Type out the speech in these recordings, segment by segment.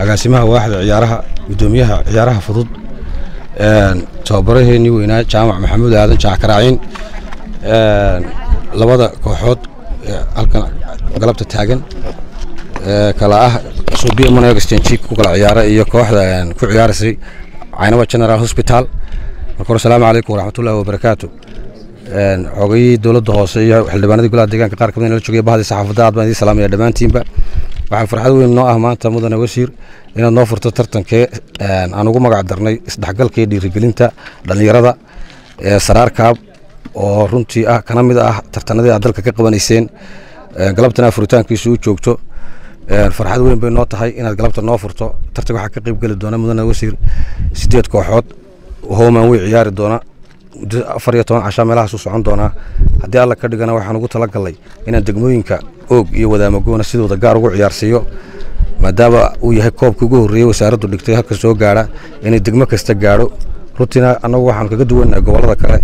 agaasimaha waaxda ciyaaraha gudoomiyaha ciyaaraha fudud tababaraheenii weynaa jaamac maxamuud aadan jaac karaaciin labada kooxood halkan galabta taagan kala ah suubiya monog stanjik ku kala ciyaara iyo kooxda ku ciyaaraysay caynaba general hosbital marka hore asalaamu calaykum waraxmatullahi wabarakaatu xogayihii dowladda hoose iyo xildhibaanadii golaha deegaanka qaar kamid la joogaya bahadii saxaafadda aad baan idin salaamaya dhammaantiinba waxaa farxad weyn noo ah maanta mudane wasiir inaad noo furto tartankee aan ugu magac darnay isdhexgalka iyo dhiirigelinta dhallinyarada ee saraarkaab oo runtii ah kana mid ah tartanadii aad dalka ka qabanayseen galabtana furitaankiisu u joogto farxad weyn bay noo tahay inaad galabta noo furto tartanka waxaa ka qayb geli doona mudane wasiir sideed kooxood homan way ciyaari doona muddo afar iyo toban cashaa meelahaasuu socon doonaa haddii alla ka dhigana waxaan ugu talagalnay inaan degmooyinka oog iyo wadaamagoona sidooda gaar ugu ciyaarsiiyo maadaama uu yahay koobkii ugu horreeyey wasaaraddu dhigtay halka soo gaadha inay degmo kasta gaadho runtiina annagu waxaanu kaga duwannahay gobollada kale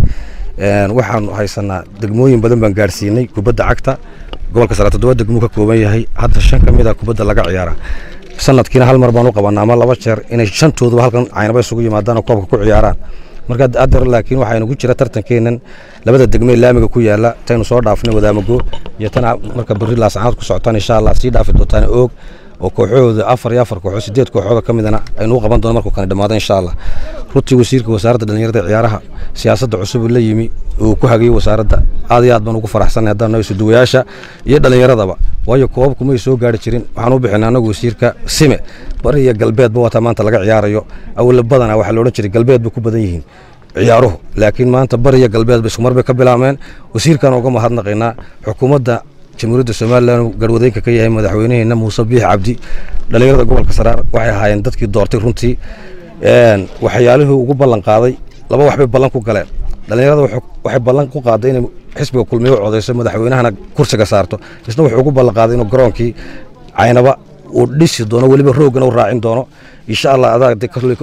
waxaanu haysanaa degmooyin badan baan gaadhsiinay kubadda cagta gobolka sare toddoba degmuu ka kooban yahay hadda shan ka mid a kubadda laga ciyaara sanadkiina hal mar baan u qabanaa ama laba jeer inay shantooduba halkan caynaba isugu yimaadaan oo koobka ku ciyaaraan marka adar laakiin waxaa nagu jira tartankeenan labada degmee laamiga ku yaala taynu soo dhaafnay wadaamago iyo tan marka berri laascanaad ku socotaan insha allah sii dhaafi doontaan oog oo kooxahooda afar iyo afar kooxood sideed kooxooda ka midana aynu u qaban doono markuu kani dhammaado insha allah runtii wasiirka wasaaradda dhallinyarada ciyaaraha siyaasadda cusub la yimi uu ku hagayey wasaaradda aad iyo aad baan ugu faraxsanay haddaan noo isuduwayaasha iyo dhallinyaradaba waayo koobabku may soo gaari jirin waxaan u bixinay annagu wasiirka sime bari iyo galbeedba wataa maanta laga ciyaarayo awla badana waxaa la odhan jiray galbeed bay ku badan yihiin ciyaaruhu laakiin maanta bari iyo galbeedba iskumar bay ka bilaabmeen wasiirkaan uga mahadnaqaynaa xukuumadda jamhuuriyadda somalilan garwadeenka ka yahay madaxweynaheena muuse biix cabdi dhallinyarada gobolka saraar waxay ahaayeen dadkii doortay runtii waxyaalihii ugu ballan qaaday laba waxbay ballan ku galeen dhallinyarada waxay ballan ku qaaday inay xisbiga kulmiye u codayso madaxweynahana kursiga saarto isna wuxuu ugu ballan qaaday inuu garoonkii caynaba uu dhisi doono weliba roogana u raacin doono insha allah adaa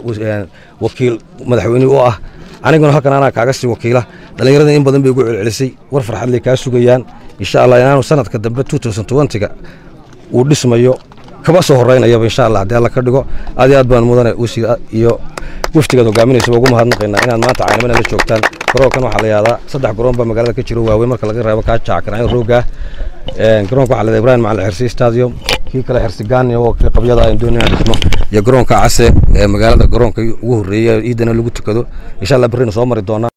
wakiil madaxweyne u ah aniguna halkan anaa kaaga sii wakiila dhallinyarada in badan bay ugu celcelisay war farxadley kaa sugayaan insha allah inaanu sanadka dambe ga uu dhismayo kaba soo horeynayaba insha allah haddii alla ka dhigo aad iyo aad baan mudane wasiir iyo waftigaad hogaaminaysaba ugu mahadnaqaynaa inaad maanta caynabana la joogtaan garoonkan waxaa la yahdaa saddex garoon baa magaalada ka jiro waaweyn marka laga reebo kaa jaakaraayo roogaa garoonka waxaa la ibrahim macalin xirsi stadium kii kale xirsigaani oo kii qabyada aan doonay inaan dhismo iyo garoonka case ee magaalada garoonka ugu horreeyay ciidana lagu tukado insha allah berrina soo mari doonaa